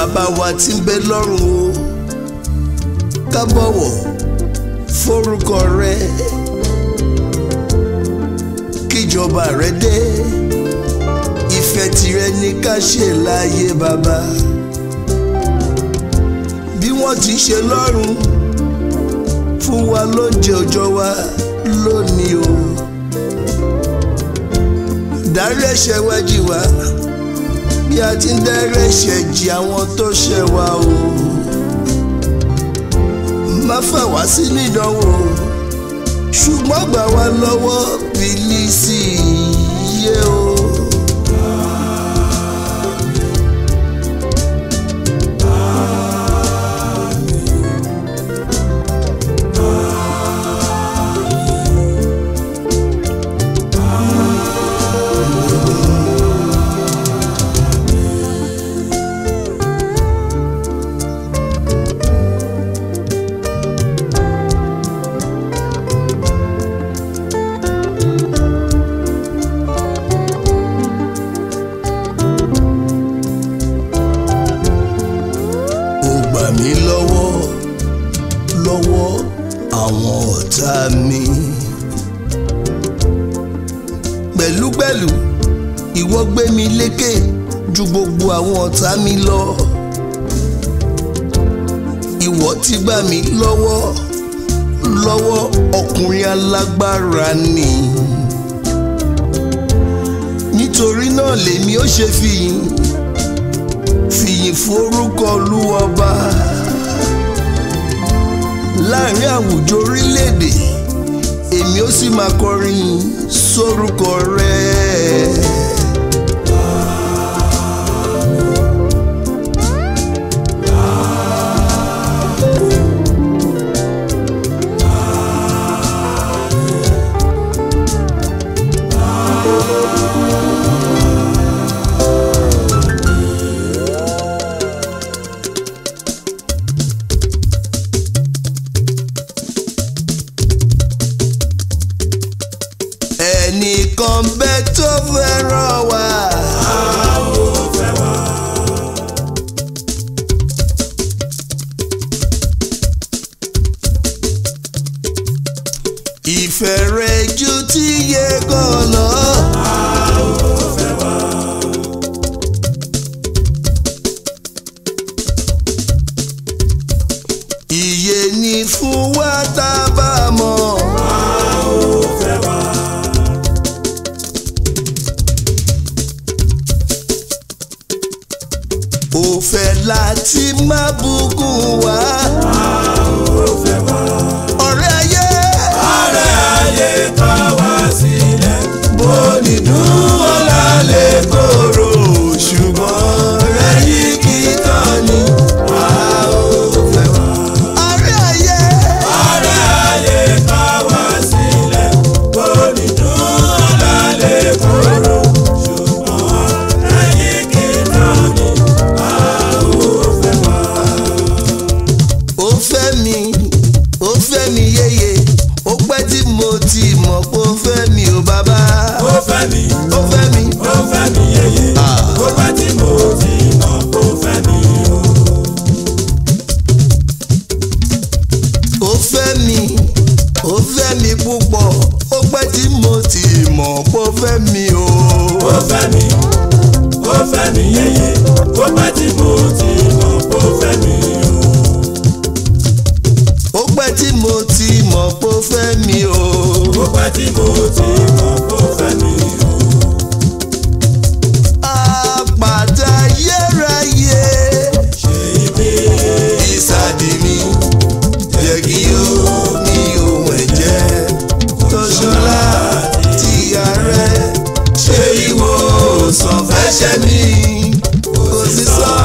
bàbá wa tí ń bẹ lọ́run o ká bọ̀wọ̀ forúkọ rẹ kíjọba rẹ dé ìfẹ́ tìrẹ ní ká ṣe láyé bàbá bí wọ́n ti ṣe lọ́run fún wa lóúnjẹ òòjọ́ wa lónìí o dárí ẹ̀ṣẹ̀ wa jì wá bí a ti ń dárí ẹ̀ṣẹ̀ jì àwọn tó ṣẹ̀ wá o má fà wá sínú ìdánwò ṣùgbọ́n gbà wá lọ́wọ́ bìlísì yé o. ó gbà mí lọ́wọ́ lọ́wọ́ àwọn ọ̀tá mi. pẹ̀lúpẹ̀lú ìwọ gbé mi lékè ju gbogbo àwọn ọ̀tá mi lọ. ìwọ ti gbà mí lọ́wọ́ lọ́wọ́ ọkùnrin alágbára ni. nítorí náà lèmi ó ṣe fìyìn fìyìn forúkọ olúwọba láàrin àwùjọ orílẹ̀-èdè èmi ó sì máa kọrin sórúkọ rẹ̀. ẹnìkan bẹ tó fẹ́ràn wa. ìfẹ́ rẹ̀ ju ti yẹ gan lọ. Iye ni fún wa tá a bá mọ̀. ó fẹ́ láti má bùkún wá. ọ̀rẹ́ ayé. ọ̀rẹ́ ayé kọ̀ wá sílẹ̀. bó ní dùn ọ̀la lè kóró ṣùgbọ́n ẹ̀yìn kì í tán ni a ó fẹ́ wá. ọ̀rẹ́ ayé. ọ̀rẹ́ ayé kọ̀ wá sílẹ̀. bó ní dùn ọ̀la lè kóró. ṣùgbọ́n ẹ̀yìn kì í tán ni a ó fẹ́ wá. ó fẹ́ mi ó fẹ́ mi yéye ó pẹ́ tí mo ti mọ̀ pé ó fẹ́ mi ò bàbá. ó fẹ́ mi ó fẹ́ mi. ó fẹ́ mi yeye. Ah. ó pẹ́ tí mo ti mọ̀ ó fẹ́ mi o. ó fẹ́ mi ó fẹ́ mi púpọ̀ ó pẹ́ tí mo ti mọ̀ pé ó fẹ́ mi o. ó fẹ́ mi ó fẹ́ mi yeye. ó pẹ́ tí mo ti mọ̀ ó fẹ́ mi o. ó pẹ́ tí mo ti mọ̀ pé ó fẹ́ mi o. ó pẹ́ tí mo ti mọ̀ ó fẹ́ mi o. àpàtà yẹ́ráyé ṣe ibi ìsàdì mi jẹ́ kí ó ní ohun ẹ̀jẹ̀ tó ṣọlá ti ààrẹ ṣe ìwòsàn fẹ́ṣẹ̀ mi kò sí sọ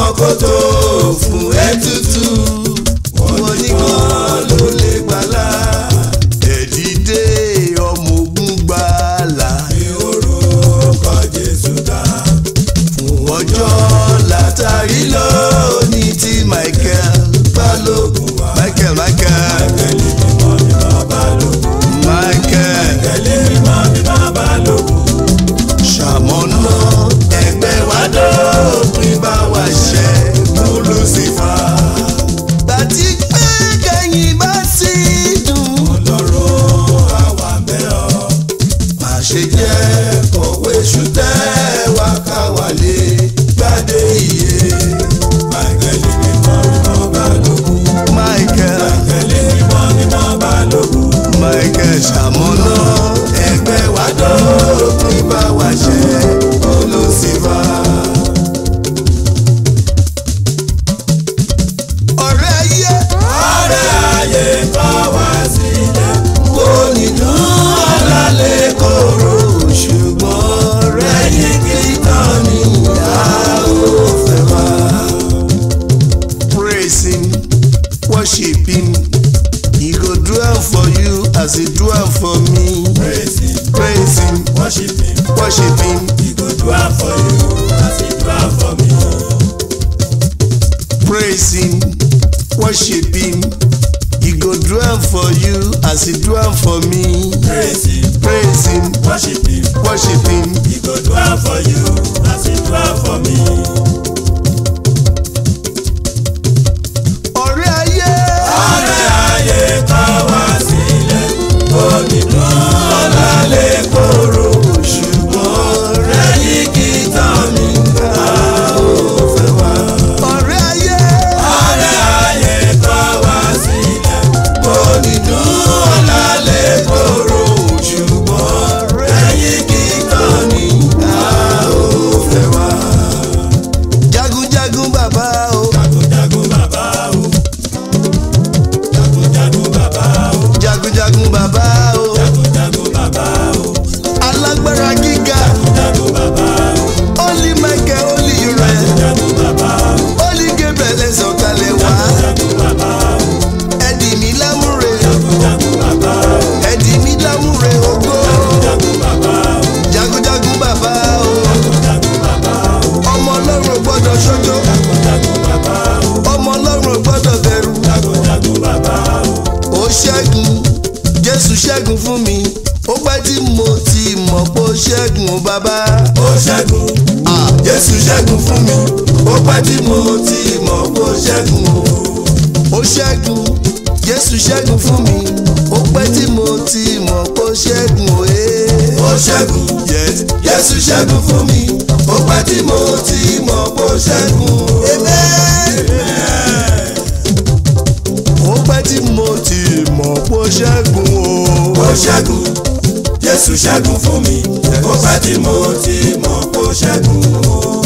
wọn kó tó fún ètùtù wọn nìkan ló lè gbàlà. ẹ̀dídé ọmọ ogun gbàlà Ní orúkọ Jésù dá. fún ọjọ́ látàrí lónìí tí Michael Balógun wá. Michael Michael Kẹ́lí mímọ́ ní bàbá lòkù. Michael Kẹ́lí mímọ́ ní bàbá lòkù. ṣàmọ́nà ẹgbẹ́ wa dópin bá wa ṣe mú Lucifer. bàtí pé kẹ́yìn bá sì dùn. Ọlọ́run àwa bẹ̀ ọ́. má ṣe jẹ́ kọ̀wé ṣùtẹ́ wá ká wálé gbádé iye. Kẹ́lí mímọ́ ní bàbá lòkù. Michael Kẹ́lí mímọ́ ní bàbá lòkù. Michael ṣàmọ́nà ẹgbẹ́ wa dópin bá wa ṣe mú Lucifer. ọ̀rẹ́ ayé Ọ̀rẹ́ ayé kọ̀ wá sílẹ̀. kò ní dùn ọ̀la lè kóró ṣùgbọ́n rẹ́yìn kìtàn ni a ó fẹ́ wá. Praise him, worship him, he go do am for you as he do am for me. Praise him, Praise him, worship him. worship him, He go do am for you as he do am for me. praise him, worship him, he go do am for you as he do am for me. Praise him, Praise him, worship him. worship him. He go do am for you as he do am for me. ọ̀rẹ́ ayé. Ọ̀rẹ́ ayé kọ̀ wá sílẹ̀. Onídùn ọ̀la lè kóró. ṣùgbọ́n Rẹ́yìn kìtàn mi a ó fẹ́ wá. ọ̀rẹ́ ayé. Ọ̀rẹ́ ayé kọ̀ wá sílẹ̀. Onídùn ọ̀la lè kóró. ṣùgbọ́n Rẹ́yìn kìtàn mi a ó fẹ́ wá. jagunjagun bàbá o. Jagunjagun bàbá o. Jagunjagun bàbá o. jagunjagun bàbá o. Jagunjagun bàbá o. alágbára gíga. Jagun bàbá o. Holy Michael holy rẹ. Jagun bàbá o. Holy Gabriel ẹ sọ̀kalẹ̀ wá. Jagun bàbá o. ẹ̀dì mi lámúre. Jagun bàbá o. ẹ̀dì mi lámúre ògo. Jagun bàbá o. jagunjagun bàbá o. Jagun bàbá o. ọmọ ọlọ́run ò gbọ́dọ̀ ṣojo. Jagun bàbá o. ọmọ ọlọ́run ò gbọ́dọ̀ bẹ̀rù. Jagun bàbá o. ó ṣẹ́gun jésù ṣẹ́gun fún mi ó pẹ́ tí mo ti mọ̀ pé ó ṣẹ́gun ó bàbá. Ó ṣẹ́gun. Ah, Jésù ṣẹ́gun fún mi. Ó pẹ́ tí mo ti mọ̀ pé ó ṣẹ́gun o. ó ṣẹ́gun jésù ṣẹ́gun fún mi ó pẹ́ tí mo ti mọ̀ pé ó ṣẹ́gun ó ẹ́. Ó ṣẹ́gun. Yes. Jésù ṣẹ́gun fún mi. Ó pẹ́ tí mo ti mọ̀ pé ó ṣẹ́gun o. ó pẹ́ tí mo ti mọ̀ pé ó ṣẹ́gun ó. Ó ṣẹ́gun. Jésù ṣẹ́gun fún mi. Ó pẹ́ tí mo ti mọ̀ pé ó ṣẹ́gun o.